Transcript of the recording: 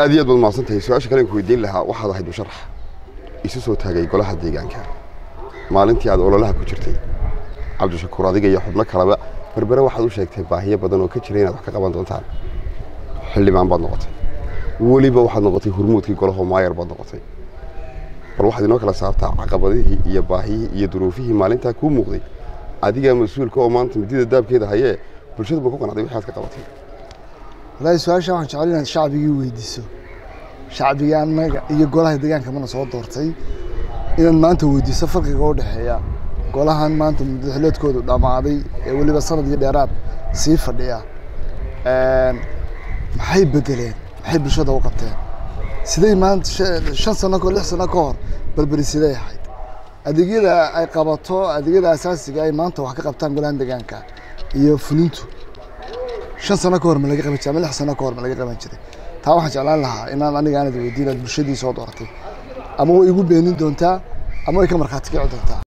aad iyo aad baad mahadsantahay su-aasha kale ku weydiin lahaa waxaad ahayd musharax isu soo taagay golaha deegaanka maalintii aad ololaha ku jirtay cabdishakuur adiga iyo xubno kaleba berbere waxaad u sheegtay baahiyo badan oo ka jira inaad wax ka qaban doontaan xildhibaan baad noqotay weliba waxaad noqotay hurmuudkii golahoo maayar baad noqotay bal waxaad inoo kala saartaa caqabadihii iyo baahiyihii iyo duruufihii maalintaa kuu muuqday adigaa mas-uulka oo maanta midida daabkeeda hayee bulshadu ma ku qanacday wixii aad ka qabatay wallaahi su-aasha waxaan jecel inaad shacbigii weydiiso shacbiga annaga iyo golaha deegaanka mana soo doortay inaad maanta weydiiso farqiga u dhexeeya golahan maanta madaxleedkoodu dhammaaday ee weliba sanad iyo dheeraad sii fadhiya maxay bedeleen maxay bulshada u qabteen siday maanta shan sano ko lix sano ka hor berberi siday ahayd adeegyada ay qabato adeegyada asaasiga ay maanta wax ka qabtaan golahan deegaanka iyo fulintu shan sano ka hor ma laga qaban jiray ama lix sano ka hor ma laga qaban jiray taa waxaan jeclaan lahaa inaan aniga aanad weydiin aad bulshadii soo dooratay ama way igu beenin doontaa ama way ka markhaati kici doontaa